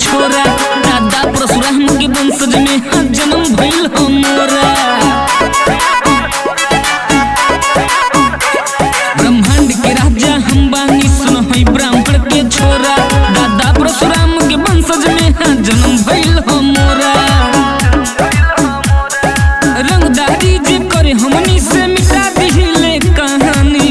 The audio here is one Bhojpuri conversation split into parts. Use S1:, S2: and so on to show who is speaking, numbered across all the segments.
S1: छोरा दादा परशुराम के वंशज में हाँ जन्म भइल हमरा ब्रह्मांड के राजा हम बानी सुन हई ब्राह्मण के छोरा दादा परशुराम के वंशज में हाँ जन्म भइल हमरा रंगदारी जे करे हमनी से मिटा दिले कहानी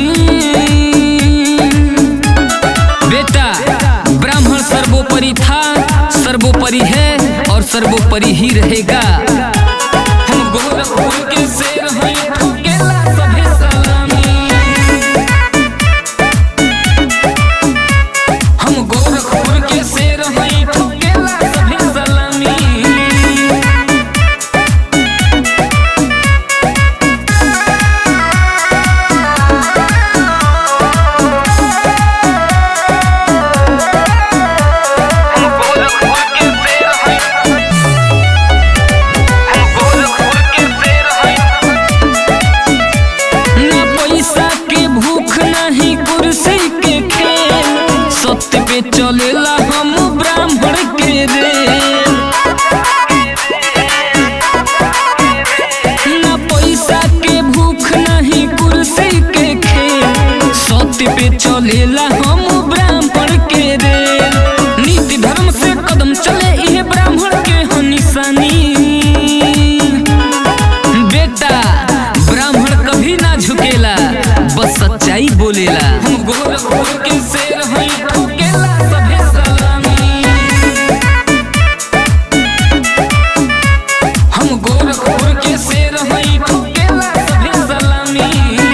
S1: बेटा ब्राह्मण सर्वोपरि था सर्वोपरि है और सर्वोपरि ही रहेगा हम गोरखपुर के शेर हैं ठोकेला सभे सलामी हम गोरखपुर के शेर हैं ठोकेला सभे सलामी ना पैसा के भूख नहीं कुर्सी के खेल सत्य पे चलेला हम ब्राह्मण के रे ना पैसा के भूख नहीं कुर्सी के खेल सत्य पे चलेला हम ब्राह्मण के रे नीति धर्म से कदम चले ये ब्राह्मण के हो निशानी बेटा ब्राह्मण कभी ना झुकेला बस सच्चाई बोलेला हम गोरखपुर के शेर हैं ठोकेला सभे सलामी हम गोरखपुर के शेर हैं ठोकेला सभे सलामी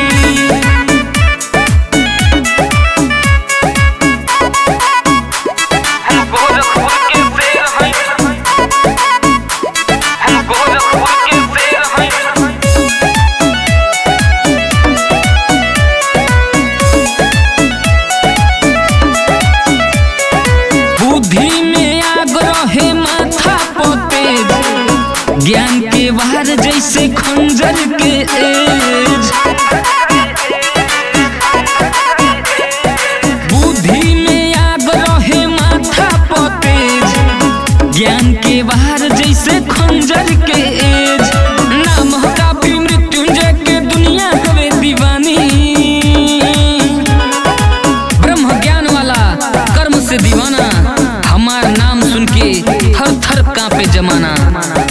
S1: बुद्धि में आग्रह है माथा पोतेज ज्ञान के वार जैसे खंजर के एज बुद्धि में आग्रह है माथा पोतेज ज्ञान के वार जैसे खंजर के एज नाम ह काफी मृत्युंजय के दुनिया हवे दीवानी ब्रह्म ज्ञान वाला कर्म से दीवाना हमार नाम सुन के थर थर कांपे जमाना